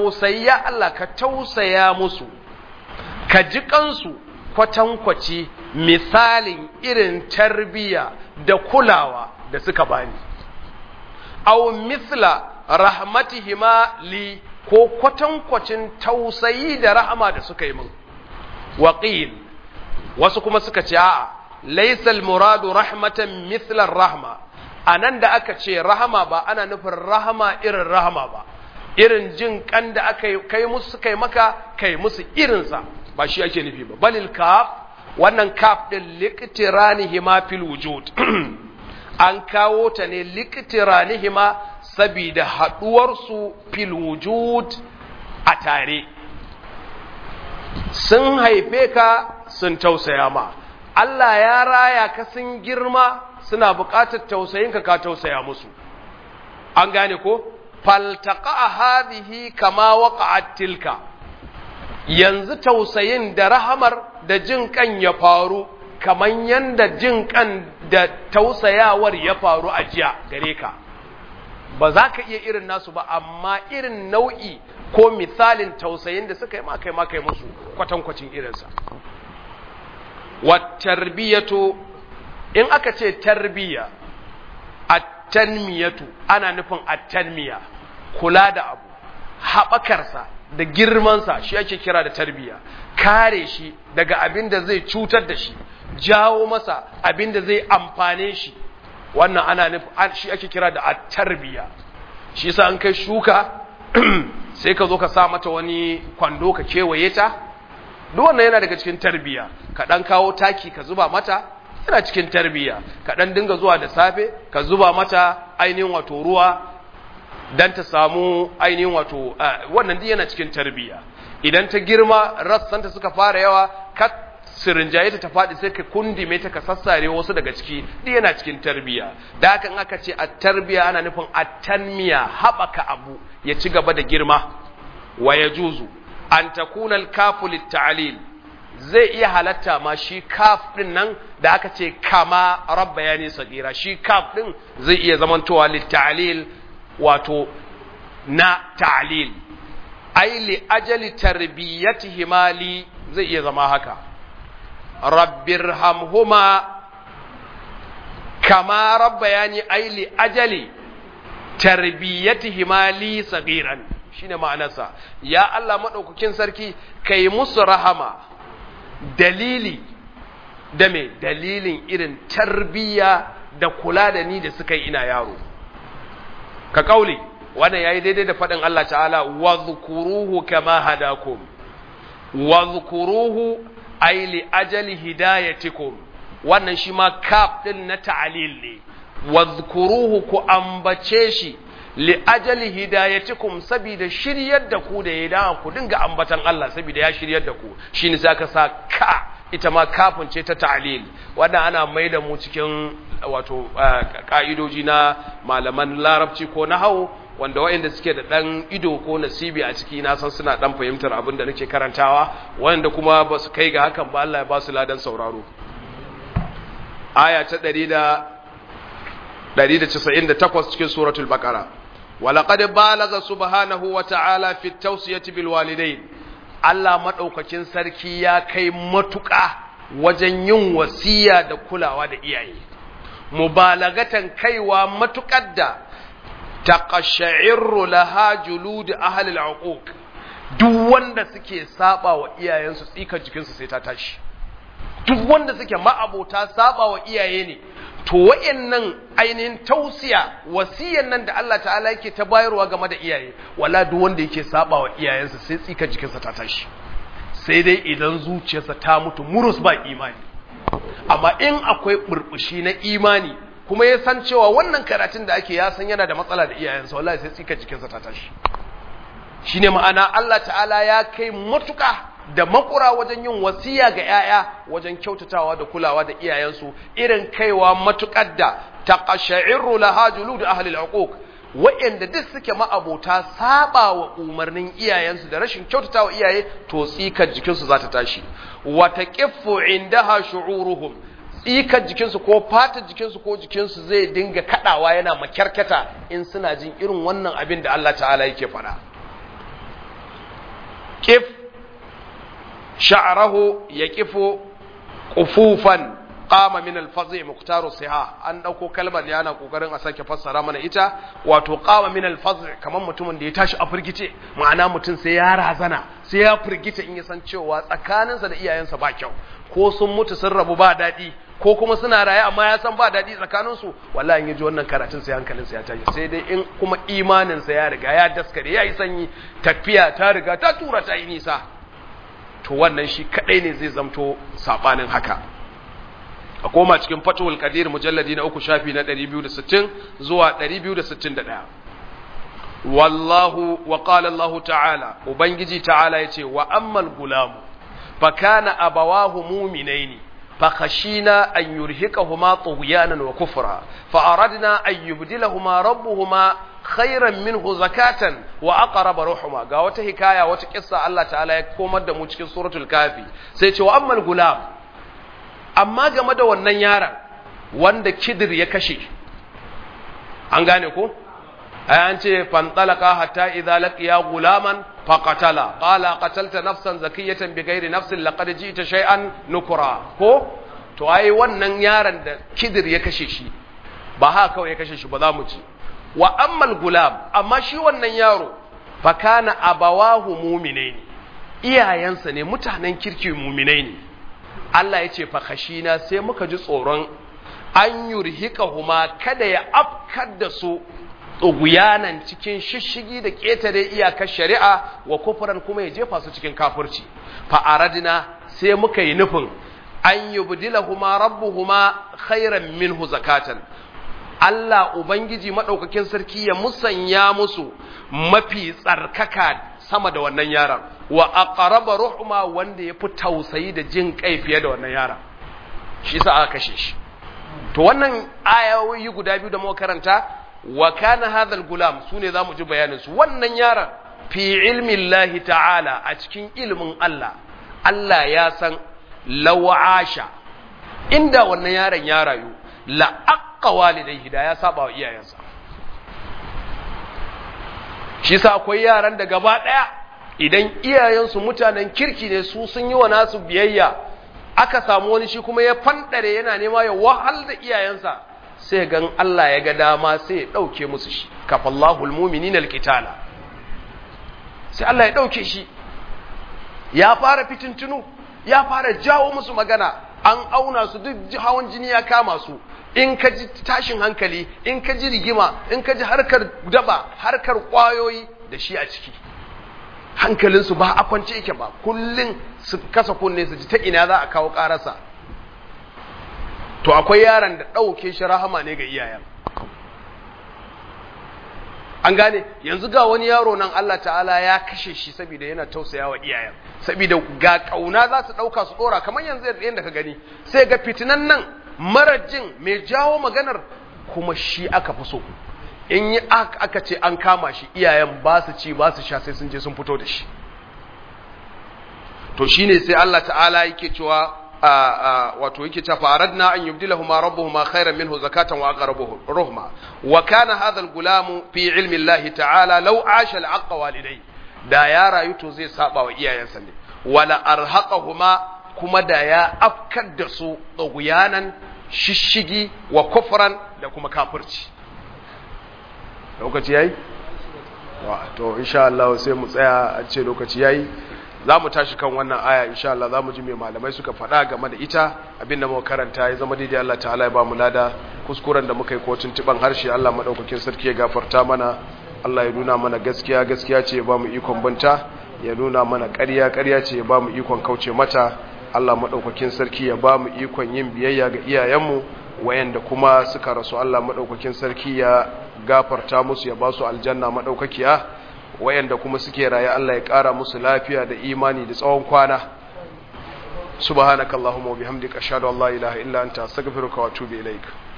tausayya Allah ka tausaya musu ka ji kansu kwatankwaci misalin irin tarbiya da kulawa da suka bani aw misla rahmatihima li ko kwatankwacin tausayi da rahama da suka yi min waqil wasu kuma suka ce a'a laysa al-muradu rahmatan mithla rahma anan da aka ce rahama ba ana nufin rahama irin rahama ba irin jin kan da aka kai musu kai maka kai musu irinsa ba shi ake nufi ba balil kaf wannan kaf din liqtiranihima fil wujud an kawo ta ne liqtiranihima saboda haduwar su fil wujud a tare sun haife ka sun tausaya ma Allah ya raya ka sun girma suna buƙatar tausayinka ka tausaya musu an gane ko faltaqa hadhihi kama waqa'at tilka yanzu tausayin da rahamar da jin kan ya faru kaman yanda jin kan da tausayawar ya faru a jiya gare ka ba za ka iya irin nasu ba amma irin nau'i ko misalin tausayin da suka yi ma kai ma kai musu kwatankwacin irinsa wa tarbiyatu in aka ce tarbiya at-tanmiyatu ana nufin at-tanmiya kula da abu haɓakarsa da girmansa shi ake kira da tarbiya kare shi daga abin da zai cutar da shi jawo masa abin da zai amfane shi wannan ana nufin shi ake kira da at-tarbiya shi yasa an kai shuka sai ka zo ka sa mata wani kwando ka kewaye ta duk wannan yana daga cikin tarbiya ka dan kawo taki ka zuba mata yana cikin tarbiya ka dan dinga zuwa da safe ka zuba mata ainihin wato ruwa dan ta samu ainihin wato wannan duk yana cikin tarbiya idan ta girma rassanta suka fara yawa ka sirinjaye ta ta faɗi sai ka kundime ta ka sassare wasu daga ciki duk yana cikin tarbiya da haka in aka ce a tarbiya ana nufin a tanmiya haɓaka abu ya ci gaba da girma wa ya juzu an takuna al-kafu lit-ta'lil zai iya halatta ma shi kaf din nan da aka ce kama rabba yani sagira shi kaf din zai iya zamantowa lit-ta'lil wato na ta'lil ai li ajali tarbiyatihima li zai iya zama haka rabbirhamhuma kama rabba yani ai li ajali tarbiyatihima li sagiran shine ma'anarsa ya Allah madaukakin sarki kai musu rahama dalili da me dalilin irin tarbiya da kula da ni da suka yi ina yaro ka kauli wannan yayi daidai da faɗin Allah ta'ala wadhkuruhu kama hadakum wadhkuruhu ay li ajali hidayatikum wannan shi ma kaf din na ta'lil ne wadhkuruhu ku ambace shi li ajali hidayatikum saboda shiryar da ku da ya da ku dinga ambatan Allah saboda ya shiryar da ku shine sai aka sa ka ita ma kafin ce ta ta'lil wannan ana mai da mu cikin wato ka'idoji na malaman larabci ko na hau wanda waɗanda suke da ɗan ido ko nasibi a ciki na san suna ɗan fahimtar abin da nake karantawa waɗanda kuma ba su kai ga hakan ba Allah ya ba su ladan sauraro aya ta 198 cikin suratul baqara ولقد بالغ سبحانه وتعالى في التوصية بالوالدين Allah maɗaukakin sarki ya kai matuƙa wajen yin wasiya da kulawa da iyaye, mubalagatan kaiwa matuƙar da taƙasha'irru laha juludu ahalil uquq duk wanda suke saba wa iyayensu tsikar jikinsu sai ta tashi duk wanda suke ma'abota saba wa iyaye ne to wa'annan ainihin tausiya wasiyan nan da Allah ta'ala yake ta bayarwa game da iyaye wala duk wanda yake saba wa iyayensa sai tsika jikinsa ta tashi sai dai idan zuciyarsa ta mutu murus ba imani amma in akwai burbushi na imani kuma ya san cewa wannan karatun da ake ya san yana da matsala da iyayensa wallahi sai tsika jikinsa ta tashi shine ma'ana Allah ta'ala ya kai matuka da makura wajen yin wasiya ga ‘ya'ya wajen kyautatawa da kulawa da iyayensu irin kaiwa matuƙar da ta ƙasha'irru lahajulu da ahalil uquq waɗanda duk suke ma'abota saba wa umarnin iyayensu da rashin kyautatawa iyaye to tsikar jikinsu za ta tashi wata ƙiffu indaha shu'uruhum tsikar jikinsu ko fatar jikinsu ko jikinsu zai dinga kaɗawa yana makyarkata in suna jin irin wannan abin da Allah ta'ala yake faɗa ƙif sha'arahu ya kifo qufufan qama min al-fazi muqtaru siha an dauko kalmar yana kokarin a sake fassara mana ita wato qama min al-fazi kaman mutumin da ya tashi a firgice ma'ana mutum sai ya razana sai ya firgita in ya san cewa tsakaninsa da iyayensa ba kyau ko sun mutu sun rabu ba daɗi ko kuma suna raye amma ya san ba daɗi tsakaninsu wallahi in ji wannan karatun sai hankalinsa ya tashi sai dai in kuma imaninsa ya riga ya daskare ya yi sanyi tafiya ta riga ta tura ta yi nisa to wannan shi kaɗai ne zai zamto saɓanin haka a koma cikin fatowar kadir mujalladi na uku shafi na 260 zuwa 261 wallahu wa qala Allah ta'ala ubangiji ta'ala yace wa ammal gulamu fa kana abawahu mu'minaini fa khashina an yurhiqahuma tughyanan wa kufra fa aradna an yubdilahuma rabbuhuma khairan minhu zakatan wa aqraba ruhuma ga wata hikaya wata kissa Allah ta'ala ya komar da mu cikin suratul kafi sai ce wa ammal gulam amma game da wannan yaron wanda kidir ya kashe an gane ko an ce fantalaka hatta idza laqiya gulaman faqatala qala qatalta nafsan zakiyatan bighairi nafsin laqad ji'ta shay'an nukura ko to ai wannan yaron da kidir ya kashe shi ba haka kawai ya kashe shi ba za mu ci wa ammal gulam amma shi wannan yaro fa kana abawahu mu'minaini iyayensa ne mutanen kirki mu'minai ne Allah ya ce fakashina sai muka ji tsoron an yurhika huma kada ya afkar da su tsuguyanan cikin shishigi da ƙetare iyakar shari'a wa kufuran kuma ya jefa su cikin kafirci fa'aradina sai muka yi nufin an yubdila huma rabbuhuma khairan minhu zakatan Allah Ubangiji maɗaukakin sarki ya musanya musu mafi tsarkaka sama da wannan yaron wa aqraba ruhuma wanda yafi tausayi da jin kai fiye da wannan yaron shi yasa aka kashe shi to wannan ayoyi guda biyu da muka karanta wa kana hadha gulam sune zamu ji bayanin su wannan yaron fi ilmi Allah ta'ala a cikin ilimin Allah Allah ya san lawasha inda wannan yaron ya rayu la aqqa walidayhi da ya saba wa iyayensa shi sa akwai yaran da gaba ɗaya idan iyayensu mutanen kirki ne su sun yi wa nasu biyayya aka samu wani shi kuma ya fanɗare yana nema ya wahal da iyayensa sai gan Allah ya ga dama sai ya ɗauke musu shi kafallahu almu'minina alqitala sai Allah ya ɗauke shi ya fara fitintunu ya fara jawo musu magana an auna su duk hawan jini ya kama su in ka ji tashin hankali in ka ji rigima in ka ji harkar daba harkar kwayoyi da shi a ciki hankalinsu ba a kwance yake ba kullum su kasa kunne su ji ta ina za a kawo karasa to akwai yaron da ɗauke shi rahama ne ga iyayen an gane yanzu ga wani yaro nan Allah ta'ala ya kashe shi saboda yana tausaya wa iyayen saboda ga kauna za su ɗauka su ɗora kamar yanzu yadda ka gani sai ga fitinan nan marajin mai jawo maganar kuma shi aka fi so in yi aka ce an kama shi iyayen ba su ci ba su sha sai sun je sun fito da shi to shine sai Allah ta'ala yake cewa wato yake cewa faradna an yubdilahuma rabbuhuma khairan minhu zakatan wa aqrabuhu ruhma wa kana hadha al-gulam fi ilmi Allah ta'ala law asha al-aqqa walidai da ya rayu to zai saba wa iyayensa ne wala arhaqahuma kuma da ya afkar da su tsaguyanan shishigi wa kufran da kuma kafirci lokaci yayi to insha Allah sai mu tsaya a ce lokaci yayi za mu tashi kan wannan aya insha Allah za mu ji mai malamai suka faɗa game da ita abin da muka karanta ya zama daidai Allah ta'ala ya ba mu lada kuskuren da muka yi ko tuntuban harshe Allah madaukakin sarki ya gafarta mana Allah ya nuna mana gaskiya gaskiya ce ya ba mu ikon banta ya nuna mana ƙarya ƙarya ce ya ba mu ikon kauce mata Allah madaukakin sarki ya ba mu ikon yin biyayya ga iyayenmu wayanda kuma suka rasu Allah madaukakin sarki ya gafarta musu ya ba su aljanna madaukakiya wayanda kuma suke raye Allah ya ƙara musu lafiya da imani da tsawon kwana subhanakallahumma wa bihamdika ashhadu an la ilaha illa anta astaghfiruka wa atubu ilaik